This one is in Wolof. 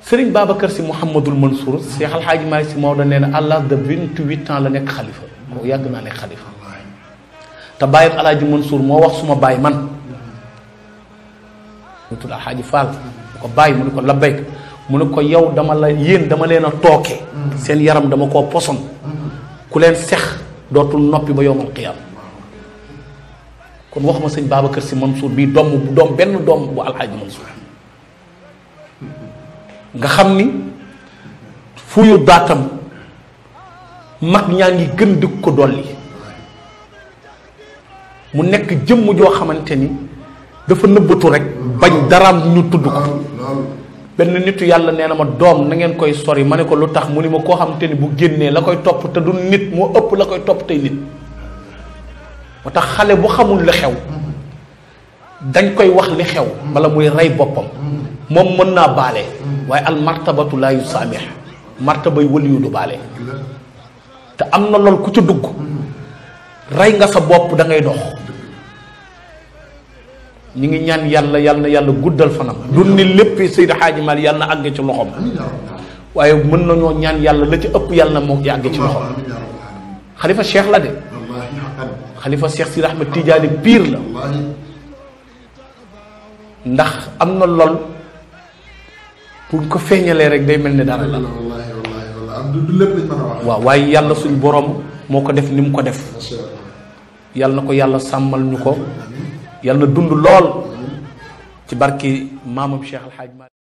sëriñ Babacar si Mouhamadul Mansour Cheikh Al Hadj Malick si Maodo nee na à l'âge de vingt-huit ans la nekk xalifa kooku yàgg naa nekk xalifa te bàyyam El Hadj Mansour moo wax suma baay man mu tudd Al Hadj Fall mu ko bàyyi mu ne ko labbayk mu ne ko yow dama la yéen dama leen a tooke seen yaram dama koo poson ku leen sex dootul noppi ba yowmal qiyaam kon waxuma sëñ Babacar si Mansour bii doom bu doom benn doom bu Al Hadj Mansour nga xam ni fuyu daatam mag ñaa ngi gën di ko dolli mu nekk jëmm joo xamante ni dafa nëbbatu rek bañ daraam ñu tudd ko benn nitu yàlla nee na ma doom na ngeen koy sori ma ne ko lu tax mu ni ma koo xamante ni bu génnee la koy topp te du nit moo ëpp la koy topp tey nit moo tax xale bu xamul li xew dañ koy wax li xew bala muy rey boppam moom mën naa baale waaye al martabatu laa yu saamix martabay wëliyu du baale te am na lool ku ca dugg rey nga sa bopp da ngay dox ñu ngi ñaan yàlla yàlla na yàlla guddal fanam du ni lépp Seydi Hadji Malick yàlla na àgg ci loxoom waaye mën nañoo ñaan yàlla la ci ëpp yàlla na moo àgg ci loxoom xalifa cheikh la de xalifa cheikh Sidi Ahmed Tidiane piir la ndax am na lool buñ ko feeñalee rek day mel ni dara la waaw waaye yàlla suñ borom moo ko def ni mu ko def yàlla na ko yàlla sàmmal ñu ko yàlla na dund lool ci barki maamam Cheikh Al Hadj Malick